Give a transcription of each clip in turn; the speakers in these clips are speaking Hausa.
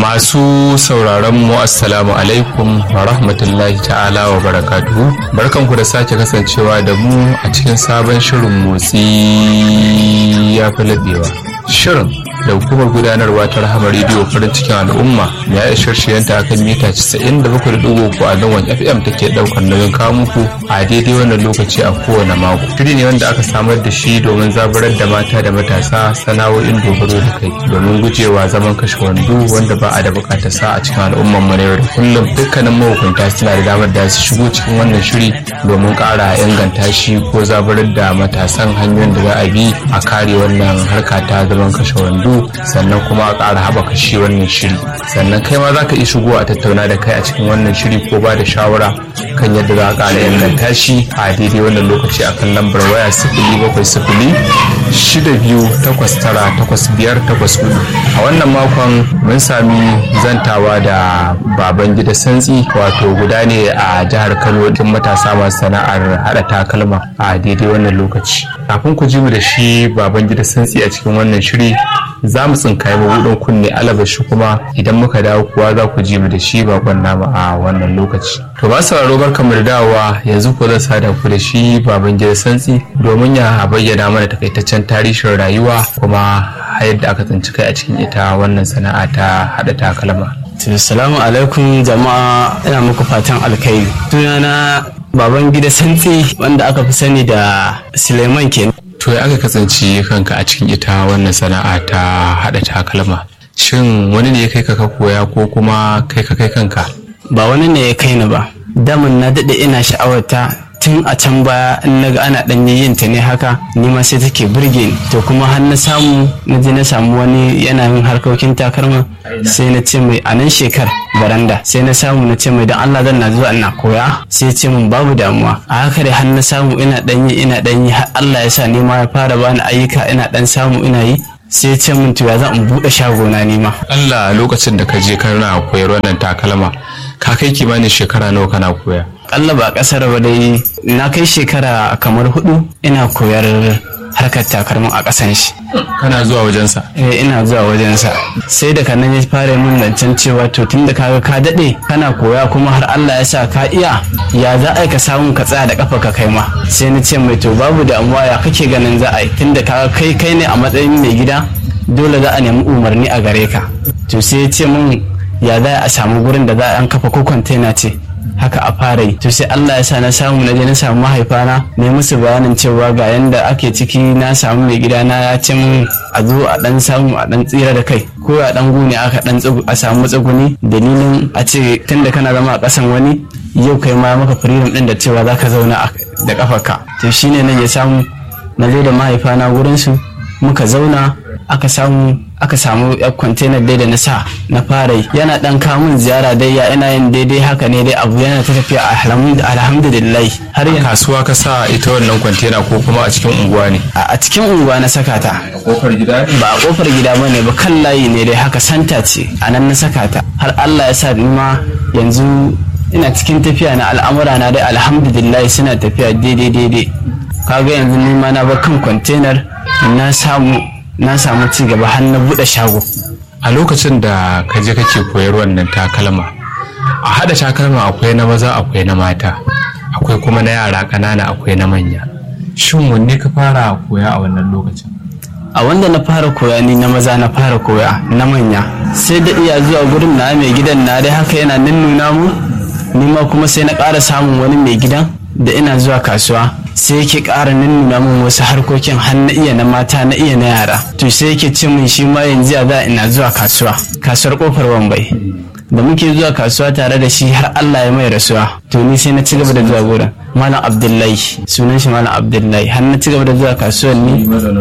Masu sauraron mu assalamu alaikum wa rahmatullahi ta'ala wa barakatuhu barkanku da sake kasancewa da mu a cikin sabon shirin motsi ya fi laɓewa. Shirin da hukumar gudanarwa ta rahama rediyo farin cikin al'umma ya ishar shiyanta a kan mita 97.3 a zangon fm take daukar nauyin kawo muku a daidai wannan lokaci a kowane mako shiri ne wanda aka samar da shi domin zaburar da mata da matasa sana'o'in dogaro da kai domin gujewa zaman kashe wando wanda ba a da bukatar sa a cikin al'umman mu na yau da kullum dukkanin mahukunta suna da damar da su shigo cikin wannan shiri domin ƙara inganta shi ko zaburar da matasan hanyoyin da za a bi a kare wannan harka ta zaman kashe wando sannan kuma a ƙara haɓaka shi wannan shiri sannan kai ma za ka iya shigo a tattauna da kai a cikin wannan shiri ko ba da shawara kan yadda za a ƙara inganta shi a daidai wannan lokaci a kan lambar waya sifili bakwai sifili shida biyu takwas tara takwas biyar takwas hudu a wannan makon mun sami zantawa da baban gida santsi wato guda ne a jihar kano din matasa masu sana'ar haɗa takalma a daidai wannan lokaci kafin ku ji mu da shi baban gida santsi a cikin wannan shiri za mu tsinkaye mabuɗin kunne alabashi kuma idan muka dawo kuwa za ku ji mu da shi bakon nama a wannan lokaci to ba sauraro barka mu da dawowa yanzu ko zan sada ku da shi baban gida santsi domin ya bayyana mana takaitaccen tarihin rayuwa kuma yadda aka tsinci kai a cikin ita wannan sana'a ta haɗa takalma Assalamu alaikum jama'a ina muku fatan alkhairi sunana baban gida santsi wanda aka fi sani da Suleiman kenan to ya aka kasance kanka a cikin ita wannan sana'a ta haɗa takalma shin wani ne ya kai ka ka koya ko kuma kai ka kai kanka ba wani ne ya kai ni ba damin na daɗe ina sha'awarta tun a can baya in naga ana ɗan yin ta ne haka ni ma sai take burge ni to kuma har na samu na je na samu wani yana yin harkokin takalma sai na ce mai a nan shekar baranda sai na samu na ce mai don Allah zan na zuwa ina koya sai ce min babu damuwa a haka dai har na samu ina ɗan yi ina ɗan yi har Allah ya sa ni ma ya fara bani ayyuka ina ɗan samu ina yi sai ce min to ya zan in buɗe shagona ni ma Allah lokacin da ka je kana koyar wannan takalma ka kai kimanin shekara nawa kana koya Allah ba kasar ba dai na kai shekara kamar hudu ina koyar harkar takalmin a ƙasan shi kana zuwa wajensa eh ina zuwa wajensa sai da kanan ya fara min zancen cewa to tun da kaga ka daɗe kana koya kuma har Allah ya sa ka iya ya za a yi ka samu ka tsaya da kafa ka kai ma sai na ce mai to babu damuwa ya kake ganin za a yi tun da kaga kai kai ne a matsayin mai gida dole za a nemi umarni a gare ka to sai ya ce min ya za a samu gurin da za a an kafa ko kwantena ce haka a fara yi to sai Allah ya sa na samu na je na samu mahaifana ne musu bayanin cewa ga yanda ake ciki na samu mai gida na ya ce min a zo a dan samu a dan tsira da kai ko a dan gune aka dan a samu matsuguni dalilin a ce tunda kana zama a kasan wani yau kai ma maka freedom din da cewa zaka zauna da kafarka to shine nan ya samu na zo da mahaifana gurin su muka zauna aka samu aka samu yar kwantenar dai da na sa na fara yi yana dan kamun ziyara dai ya ina yin daidai haka ne dai abu yana ta tafiya alhamdulillah har yanzu kasuwa ka sa ita wannan kwantena ko kuma a cikin unguwa ne a cikin unguwa na saka ta a kofar gida ba a kofar gida ba ne ba kan layi ne dai haka santa ce a nan na saka ta har Allah ya sa ni ma yanzu ina cikin tafiya na al'amura na dai alhamdulillah suna tafiya daidai daidai kaga yanzu ni ma na bar kan kwantenar na samu na samu ci gaba har na buɗe shago a lokacin da ka je kake koyar wannan takalma a haɗa takalma akwai na maza akwai na mata akwai kuma na yara ƙanana akwai na manya shin wanne ka fara koya a wannan lokacin a wanda na fara koya ni na maza na fara koya na manya sai da iya zuwa gurin na mai gidan na dai haka yana nuna mu ni ma kuma sai na ƙara samun wani mai gidan da ina zuwa kasuwa sai yake ƙara nuna min wasu harkokin har na iya na mata na iya na yara to sai yake ce min shi ma yanzu a za ina zuwa kasuwa kasuwar kofar wambai da muke zuwa kasuwa tare da shi har Allah ya mai rasuwa to ni sai na ci gaba da zuwa gurin malam abdullahi sunan shi malam abdullahi har na ci gaba da zuwa kasuwar ni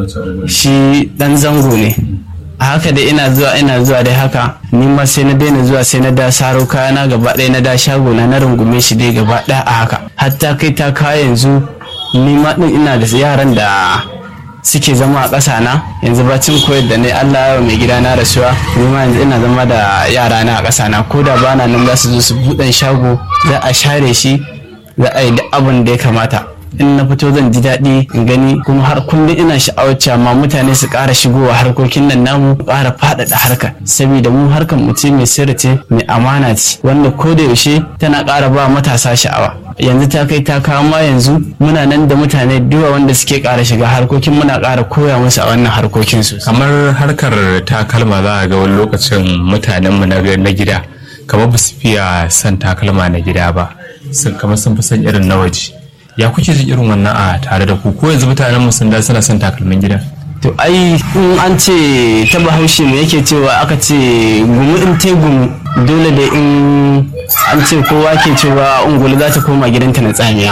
shi dan zango ne a haka dai ina zuwa ina zuwa dai haka ni ma sai na daina zuwa sai na da saro kayana gaba ɗaya na da shago na na rungume shi dai gaba ɗaya a haka hatta kai ta kaya yanzu ni ma din ina da yaran da suke zama a ƙasa na yanzu bacin koyar da ne Allah ya mai gida na rasuwa ni ma yanzu ina zama da yara na a ƙasa na ko da bana nan za su zo su buɗe shago za a share shi za a yi duk abin da ya kamata in na fito zan ji daɗi in gani kuma har kullum ina sha'awar cewa ma mutane su ƙara shigowa harkokin nan namu ƙara faɗaɗa harka saboda mu harkar mu ce mai sirri ce mai amana ce wanda ko da yaushe tana ƙara ba matasa sha'awa yanzu ta kai ta kawo ma yanzu muna nan da mutane duwa wanda suke ƙara shiga harkokin muna ƙara koya musu a wannan harkokin su kamar harkar takalma za a ga wani lokacin mutanenmu na gida kamar ba su fiya son takalma na gida ba sun kamar sun fi son irin na waje ya kuke jin irin wannan a tare da ku ko yanzu mutanen mu sun da suna son takalmin gida to ai in an ce ta bahaushe me yake cewa aka ce gumu in te gumu dole da in an ce kowa ke cewa ungulu za ta koma gidanta na tsamiya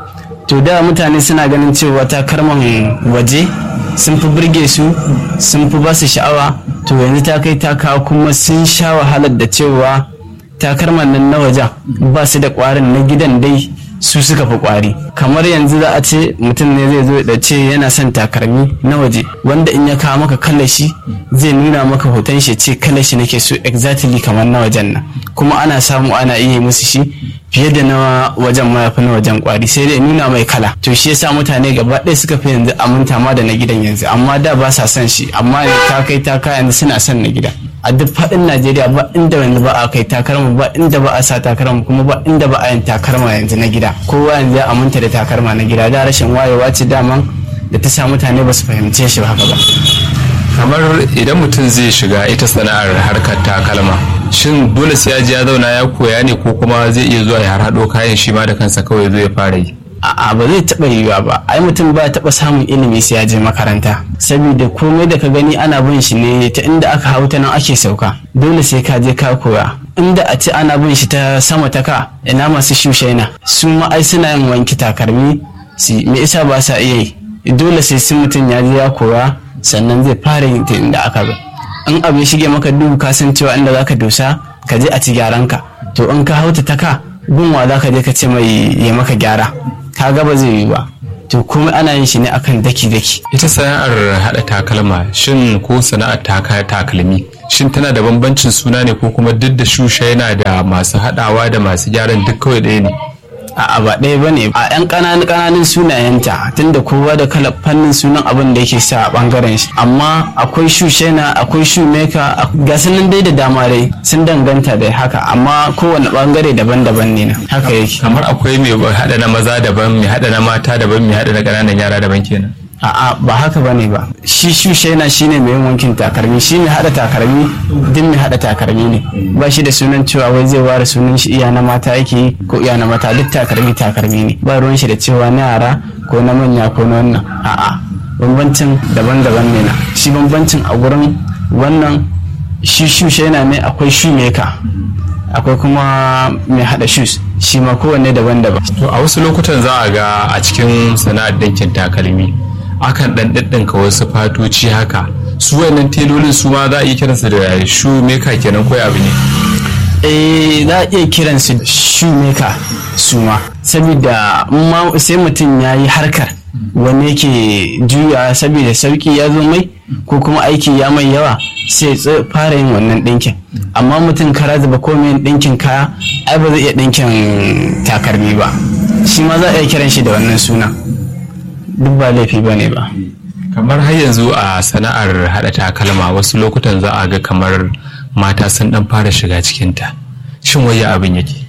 to da mutane suna ganin cewa takalman waje sun fi burge su sun fi ba su sha'awa to yanzu ta kai ta kawo kuma sun sha wahalar da cewa takalman nan na wajen ba su da kwarin na gidan dai su suka fi kwari kamar yanzu za a ce mutum ne zai zo da ce yana son takalmi na waje wanda in ya kawo maka kalashi zai nuna maka hoton shi ce kalashi nake so exactly kamar na wajen nan kuma ana samu ana iya musu shi fiye da na wajen mayafi na wajen kwari sai dai nuna mai kala to shi yasa mutane gaba ɗaya suka fi yanzu aminta ma da na gidan yanzu amma da ba sa son shi amma ta kai ta kai yanzu suna son na gida a duk faɗin najeriya ba inda yanzu ba a kai takarma ba inda ba a sa takarma kuma ba inda ba a yin takarma yanzu na gida kowa yanzu ya aminta da takarma na gida da rashin wayewa ce daman da ta sa mutane ba su fahimce shi haka ba kamar idan mutum zai shiga ita sana'ar harkar takalma shin dole sai ya je ya zauna ya koya ne ko kuma zai iya zuwa ya harhaɗo kayan shi ma da kansa kawai zai fara yi a'a ba zai taɓa yiwuwa ba ai mutum ba taɓa samun ilimi sai ya je makaranta saboda komai da ka gani ana bin shi ne ta inda aka hau ta nan ake sauka dole sai ka je ka koya inda a ce ana bin shi ta sama ta ka ina masu shushaina su ma ai suna yin wanki takalmi su me isa ba sa iya yi dole sai sun mutum ya je ya koya sannan zai fara yin ta inda aka ga in abu ya shige maka duhu ka san cewa inda zaka dosa ka je a ci gyaran ka to in ka hauta ta ka gunwa zaka je ka ce mai ya maka gyara ka ga ba zai yi ba to kuma ana yin shi ne akan daki-daki ita sana'ar haɗa takalma shin ko sana'ar taka takalmi shin tana da bambancin suna ne ko kuma duk da shusha yana da masu haɗawa da masu gyaran duk kawai ɗaya ne a ba ɗaya ba ne a 'yan ƙananan ƙananan sunayenta tunda kowa da kala fannin sunan abin da yake sa a ɓangaren shi amma akwai shushena akwai shumeka ga nan dai da dama dai sun danganta da haka amma kowane ɓangare daban-daban ne na haka yake kamar akwai mai haɗa na maza daban mai haɗa na mata daban mai haɗa na ƙananan yara daban kenan a'a ba haka bane ba shi shushaina shine mai yin wankin takalmi shi mai hada takalmi din mai hada takalmi ne ba shi da sunan cewa wai zai ware sunan shi iya na mata yake ko iya na mata duk takalmi takalmi ne ba ruwan shi da cewa na yara ko na manya ko na wannan a'a bambancin daban-daban ne na shi bambancin a gurin wannan shi shushaina ne akwai shumeka akwai kuma mai hada shoes shi ma kowanne daban-daban to a wasu lokutan za a ga a cikin sana'ar ɗinkin takalmi akan dan ɗinɗinka wasu fatoci haka su wannan telolin su ma za a iya kiransu da shoemaker kenan ko abu ne eh za a iya kiransu shoemaker su ma saboda sai mutum ya yi harkar wani yake juya saboda sauki ya zo mai ko kuma aiki ya mai yawa sai fara yin wannan ɗinkin amma mutum kara zuba komai ɗinkin kaya ai ba zai iya ɗinkin takarmi ba shi ma za a iya kiran shi da wannan suna duk ba laifi ba ne ba kamar har yanzu a sana'ar haɗa takalma wasu lokutan za a ga kamar mata sun ɗan fara shiga cikinta shin waya abin yake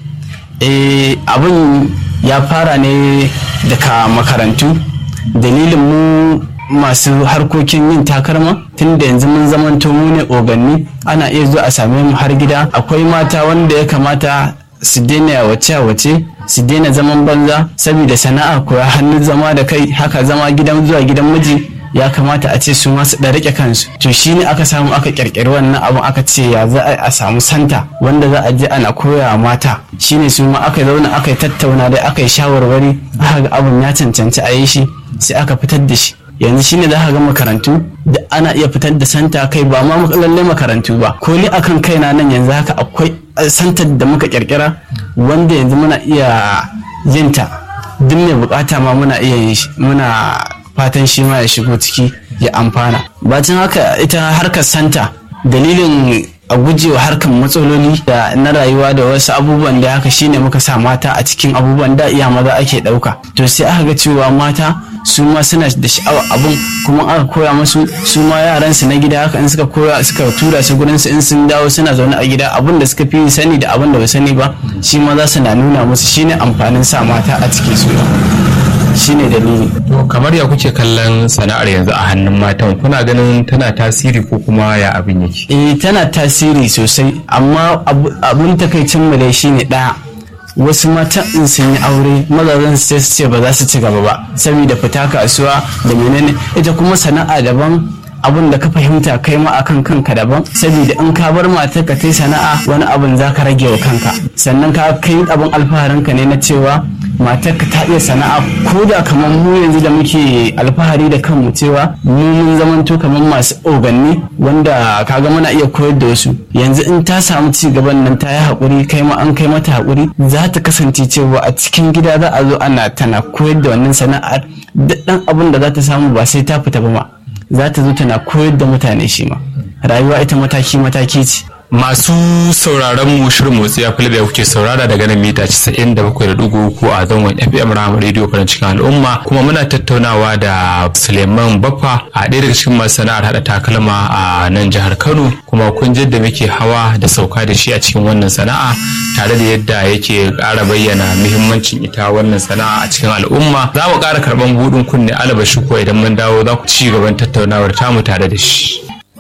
eh abin ya fara ne daga makarantu dalilin mu masu harkokin yin takalma tun da yanzu mun zamanto mu ne oganni ana iya zuwa a same mu har gida akwai mata wanda ya kamata su daina wace wace su daina zaman banza saboda sana'a koya hannun zama da kai haka zama gidan zuwa gidan miji ya kamata a ce su ma su da rike kansu to shine aka samu aka kirkiri wannan abun aka ce ya za a samu santa wanda za a je ana koya mata shine su ma aka zauna aka yi tattauna da aka yi shawarwari aka ga abun ya cancanci a yi shi sai aka fitar da shi yanzu shine za ka ga makarantu da ana iya fitar da santa kai ba ma lallai makarantu ba ko ni akan kaina nan yanzu haka akwai santar da muka kirkira wanda yanzu muna iya yinta duk mai bukata ma muna iya yin shi muna fatan shi ma ya shigo ciki ya amfana bacin haka ita harkar santa dalilin a gujewa harkan matsaloli da na rayuwa da wasu abubuwan da haka shine muka sa mata a cikin abubuwan da iya maza ake ɗauka to sai aka ga cewa mata su ma suna da sha'awar abun kuma aka koya musu su ma yaran su na gida haka in suka koya suka tura su gurin su in sun dawo suna zaune a gida abun da suka fi sani da abun da ba sani ba shi ma za su na nuna musu shine amfanin sa mata a cikin su shine dalili to kamar ya kuke kallon sana'ar yanzu a hannun matan kuna ganin tana tasiri ko kuma ya abin yake eh tana tasiri sosai amma abun takaicin mu dai shine ɗaya wasu matan in sun yi aure mazajen sai su ce ba za su ci gaba ba saboda fita kasuwa da menene ita kuma sana'a daban abin da ka fahimta kai ma akan kanka daban saboda in ka bar matar ka tai sana'a wani abin za ka rage wa kanka sannan ka kai abin alfaharinka ne na cewa matar ka ta iya sana'a ko da kamar mu yanzu da muke alfahari da kanmu cewa mu mun zamanto kamar masu oganni wanda kaga muna iya koyar da wasu yanzu in ta samu ci gaban nan ta yi haƙuri kai ma an kai mata haƙuri za ta kasance cewa a cikin gida za a zo ana tana koyar da wannan sana'ar duk ɗan abin da za ta samu ba sai ta fita ba ma za ta zo tana koyar da mutane shi ma rayuwa ita mataki mataki ce masu sauraron mu shirin motsi ya fi da kuke saurara daga nan mita 97.3 a zangon fm rahama radio farin cikin al'umma kuma muna tattaunawa da suleiman baffa a ɗaya daga cikin masu sana'ar haɗa takalma a nan jihar kano kuma kun da muke hawa da sauka da shi a cikin wannan sana'a tare da yadda yake ƙara bayyana muhimmancin ita wannan sana'a a cikin al'umma za mu ƙara karɓan buɗin kunne alabashi ko idan mun dawo za ku ci gaban tattaunawar tamu tare da shi